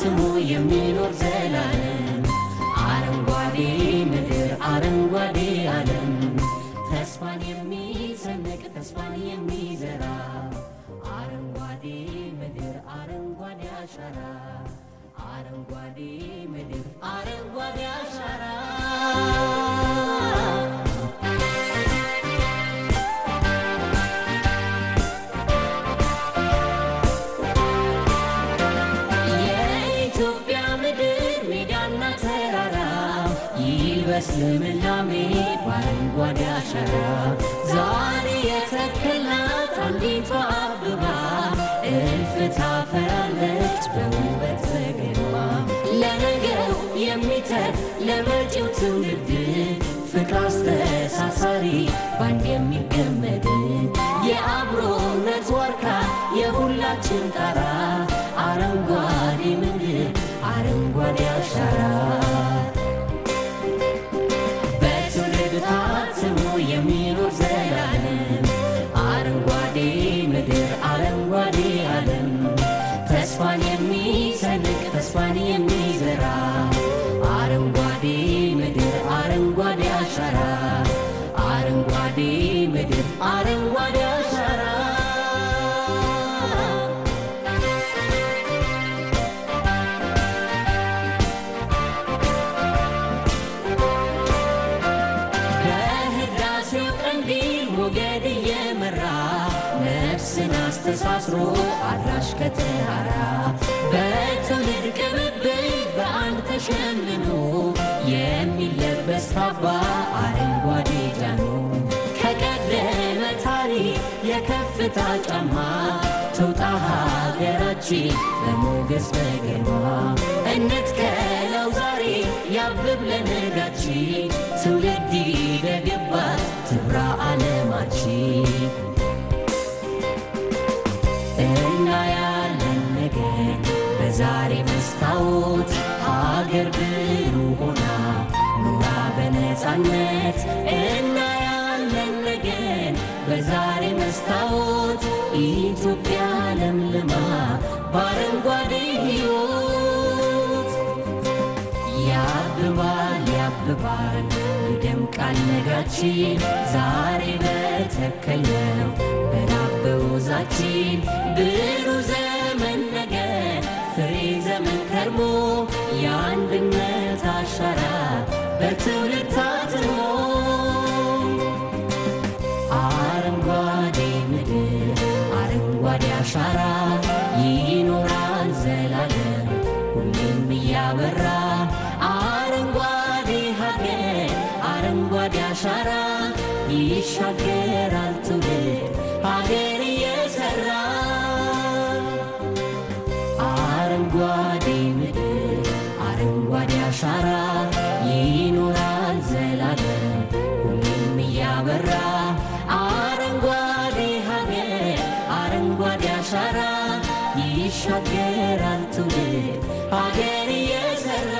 ታትሞ የሚኖር ዘላለም አረንጓዴ ምድር አረንጓዴ ዓለም ተስፋን የሚሰንቅ ተስፋን የሚዘራ አረንጓዴ ምድር አረንጓዴ አሻራ አረንጓዴ ምድር አረንጓዴ አሻራ የኢትዮጵያ ምድር ሜዳና ተራራ ይልበስ ልምላሜ በአረንጓዴ አሻራ ዛሬ የተከልናት አንዲቷ አበባ እልፍ ታፈራለች በውበት በግርማ ለነገው የሚተርፍ ለመጪው ትውልድ ፍቅር አስተሳሳሪ ባንድ የሚገመድ የአብሮነት ዋርካ የሁላችን ጣራ አረንጓዴ ምድር አረንጓዴ አሻራ በትውልድ ታትሞ የሚኖር ዘላለም አረንጓዴ ምድር አረንጓዴ ዓለም ተስፋን የሚሰንቅ ተስፋን የሚዘራ አረንጓዴ ምድር አረንጓዴ አሻራ አረንጓዴ ምድር አረንጓዴ አሻራ በህዳሴው ቀንዲል ሞገድ እየመራ ነፍስን አስተሳስሮ አድራሽ ከተራራ በትውልድ ቅብብል በአንድ ተሸምኖ የሚለበስ ካባ አረንጓዴ ጃኖ ከቀደመ ታሪክ የከፍታ ጫማ ትውጣ ሀገራችን በሞገስ በግርማ እንትከለው ዛሬ ያብብ ለነጋችን ትውልድ ይደግባት ትብራ ዓለማችን እናያለን ነገር በዛሬ መስታወት ሀገር ብሩህ ሆና ኑራ በነፃነት እናያለን ነገር በዛሬ መስታወት ኢትዮጵያ ለምልማ በአረንጓዴ ሕይወት ያብባል ያብባል ይደምቃል ነጋችን ዛሬ በተከልነው በላበው ዛችን ብሩህ ዘመን ነገ ፍሬ ዘመን ከርሞ የአንድነት አሻራ በትውልድ ታትሞ አረንጓዴ ምድር አረንጓዴ አሻራ ይኖራል ዘላለም ሁሌም እያበራ አረንጓዴ ሀገር አረንጓዴ አሻራ ይሻገራል ትውልድ ሀገር እየሰራ አረንጓዴ ምድር አረንጓዴ አሻራ ይኖራል ዘላለም ሁሌም እያበራ አረንጓዴ ሀገር አረንጓዴ አሻራ ይሻገራል ትውልድ ሀገር እየሰራ